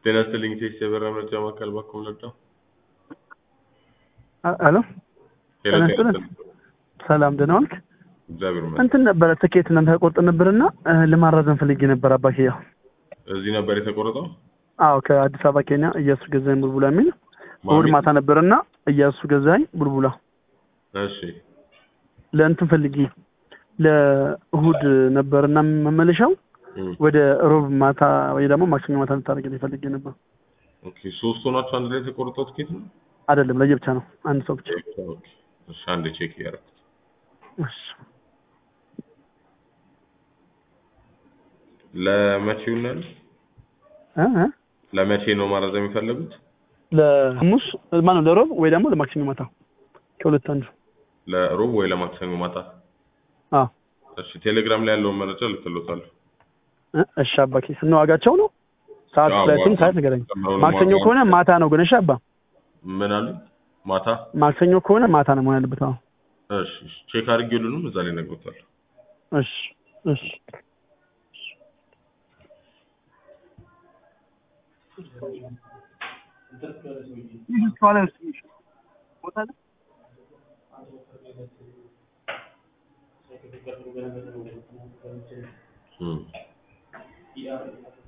ጤና ይስጥልኝ ቴስ የበራ መረጃ ማዕከል ባኮም ነዳ አሎ ጤና ጤና ይስጥልን። ሰላም ደህና ዋልክ? እግዚአብሔር ይመስገን። እንትን ነበረ ትኬት እናንተ ቆርጥ ነበርና እ፣ ለማራዘም ፈልጌ ነበር አባኬ። ያው እዚህ ነበር የተቆረጠው። አዎ ከአዲስ አበባ ኬንያ እያሱ ገዛኝ ቡልቡላ የሚል እሑድ ማሚ? ማታ ነበርና እያሱ ገዛኝ ቡልቡላ እሺ ለእንትን ፈልጌ ለእሑድ ነበርና መመለሻው እም፣ ወደ ሮብ ማታ ወይ ደግሞ ማክሰኞ ማታ ልታደርግልኝ ፈልጌ ነበር። ኦኬ ሶስት ሆናችሁ አንድ ላይ የተቆረጠው ትኬት ነው። አይደለም ለየብቻ ነው፣ አንድ ሰው ብቻ። ኦኬ እሺ፣ አንድ ቼክ እያደረኩት እሺ ለመቼው ነው ያሉት? እ እ ለመቼ ነው ማራዘም የሚፈለጉት? ለሐሙስ ማነው ለሮብ ወይ ደግሞ ለማክሰኞ ማታ ከሁለት አንዱ። ለሮብ ወይ ለማክሰኞ ማታ? አዎ እሺ ቴሌግራም ላይ ያለውን መረጃ ልክሎታለሁ። እ፣ እሺ አባኬ ስንት ዋጋቸው ነው? ሰዓት አዎ፣ ስለትም ዋጋ- ሰዓት ንገረኝ። ጨምረው ነው ማክሰኞ ዋጋውን- ከሆነ ማታ ነው ግን እሺ አባ ምን አሉ? ማታ ማክሰኞ ከሆነ ማታ ነው መሆን ያለበት። አዎ እሺ እሺ፣ ቼክ አድርጌ ሁሉንም እዛ ላይ ነግሮታለሁ። እሺ እሺ እም